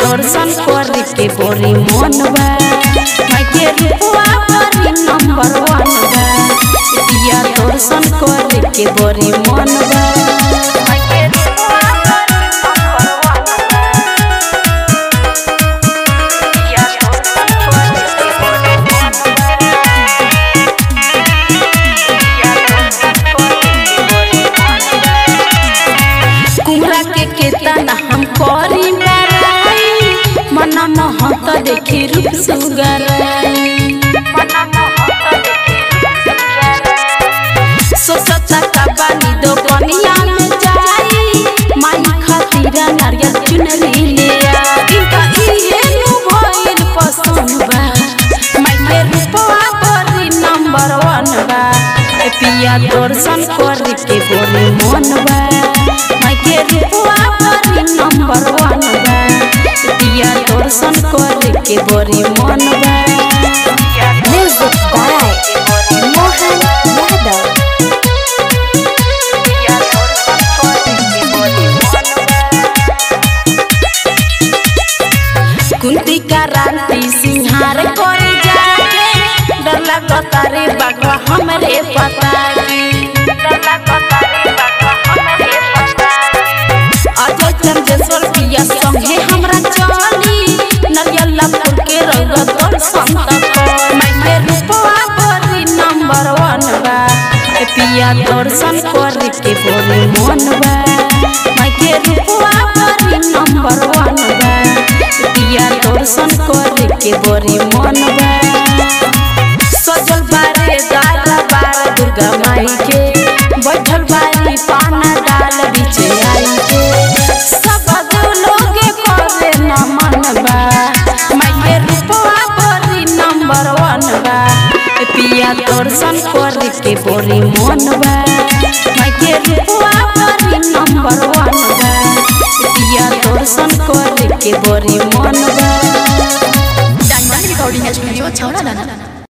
दर्शन करे के बड़ी मन बा माई के रूपवा बड़ी नंबर वन बा पिया दर्शन करे के बड़ी मन बा माई के रूपवा बड़ी नंबर वन बा पिया दर्शन करे के बड़ी मन कुमरा के केतना हम करी बराई मना महत देखी रूप सुगराई सोचता का बानी दो कनिया में जाई माई खातिर नारियल चुनरी ले आई इनका इहे नु भइल पसंद बा माई के रूपवा बड़ी नंबर वन बा ए पिया दर्शन करे के बड़ी मन बा माई के रूपवा बड़ी नंबर वन बा ए पिया दर्शन करे के बड़ी मन बा Music by Mohan Yadav. Kunti का रांती सिंहार करे जाके डर लगता रे बाबा हमरे पता के डर लगता रे बाबा हमरे पता अजय चंदेश्वर पिया संगे हमरा चली नरियल फूल के रउआ दर्शन तक मैं के रूपवा बड़ी नंबर वन बा ए पिया दर्शन करे के बड़ी मन बा मैं के रूपवा बड़ी नंबर वन बा ए पिया दर्शन करे के बड़ी मन बा सजल बारे दादा बार दुर्गा माई के बैठल बारी पाना डाल बीचे आई के सब लोगे करे नमन बा माई के रूपवा बड़ी नंबर वन बा ए पिया दर्शन करे के बड़ी मन बा माई के रूपवा बड़ी नंबर वन बा ए पिया दर्शन करे के बड़ी मन बा